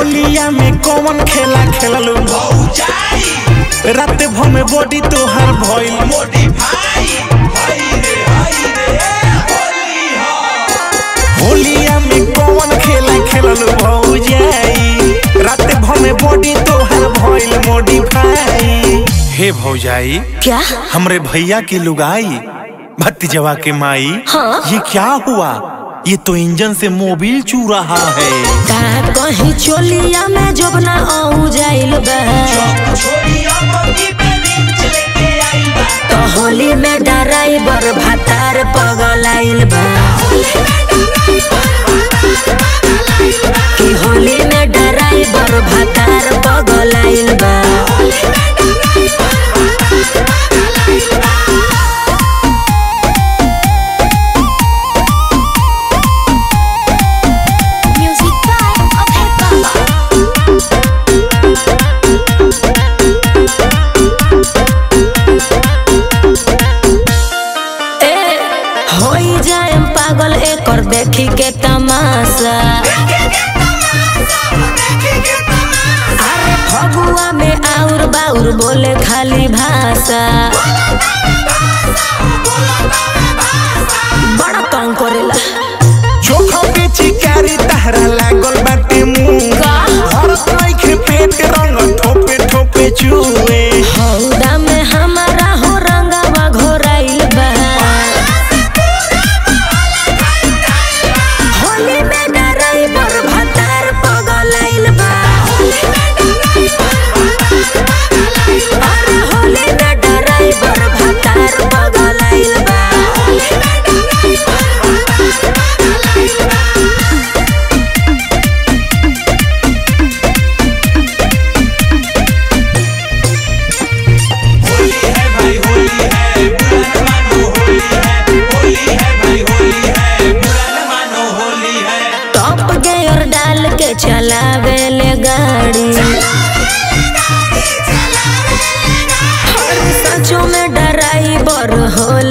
होलिया में कौन खेला खेललू रात भर में बॉडी तोहार भइल होलिया में कौन खेला खेललू भौजाई रात भर में बॉडी तोहार भइल मॉडिफाई हे भौजाई क्या हमरे भैया की लुगाई भतीजवा के माई हाँ? ये क्या हुआ ये तो इंजन से मोबिल चू रहा है का कहीं चोलिया में जोबना आऊ जाइल बा तो होली में डराइबर भातार पगलाइल बा कि होली में डराइबर भातार पगलाइल बा Music by Abhay Baba. ए होई जाए पागल एकर देखी के तमाशा अरे फगुआ में आउर बाउर बोले खाली भाषा बड़ा तंग करेला चोखा पे चिकारी तहरा लागल बाटे मुंह का? भरत नइखे पेट रंग ठोपे ठोपे चुए हौदा में हमारा हो रंगवा घोराइल बा होली में डराइबर भातार पगलाइल बा अरे होली में डराइबर भातार पगलाइल बा टॉप गेयर डाल के चलावे ले गाड़ी अरे सचो में डराइबर होली